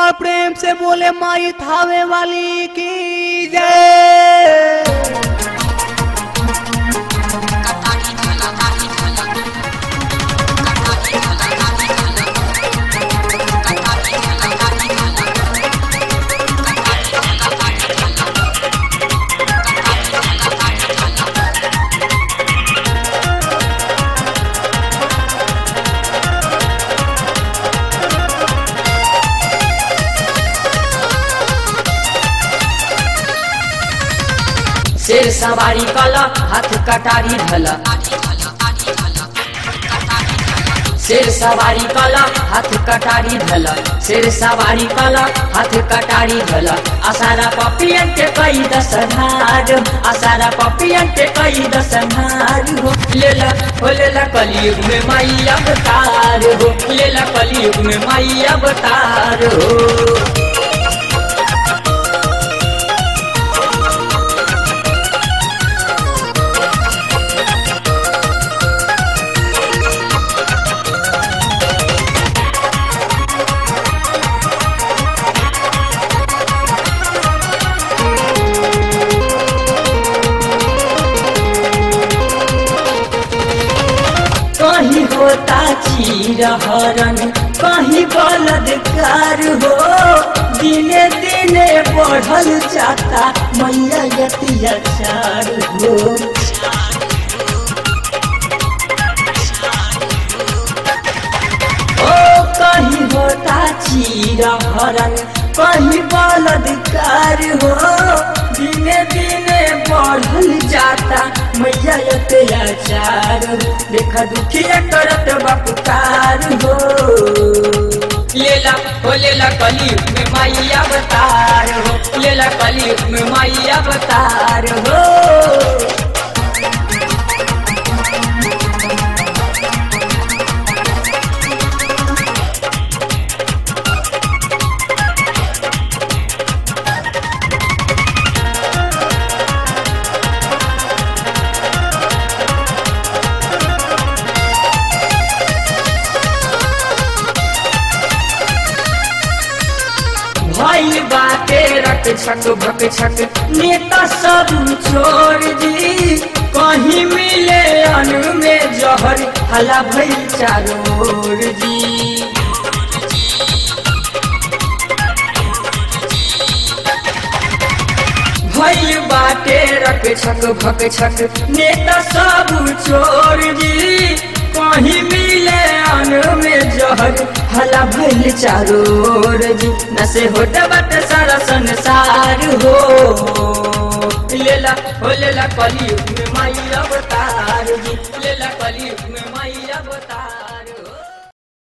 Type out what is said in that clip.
बार प्रेम से बोले माई थावे वाली की जय शेर सवारी कला हाथ कटारी धला शेर सवारी कला हाथ कटारी धला शेर सवारी कला हाथ कटारी धला आसारा पपियन के कई दसनार आसारा पपियन के कई दसनार हो लेला हो लेला कलयुग में माई अवतार हो लेला कलयुग में माई अवतार हो कहीं होता चीर हरण कहीं बलात्कार हो दिने दिने बढ़ल जाता मैया अत्याचार हो ओ कहीं होता चीर हरण कहीं बलात्कार हो दिने दिने बढ़ल जाता मैया अत्याचार देखा दुखिया करत बपुकार हो लेला हो लेला कलयुग में माई अवतार हो लेला कलयुग में माई अवतार हो भाई बाटे रट छक भक छक नेता सब छोड़ दी कहीं मिले अनु में जहर हला भई चारोर दी भई बाटे रक छक भक छक नेता सब छोड़ दी कहीं मिले अनु में जहर हला भइल चारोर जी नसे होत बट सारा संसार हो लेला हो लेला कलयुग में माई अवतार जी लेला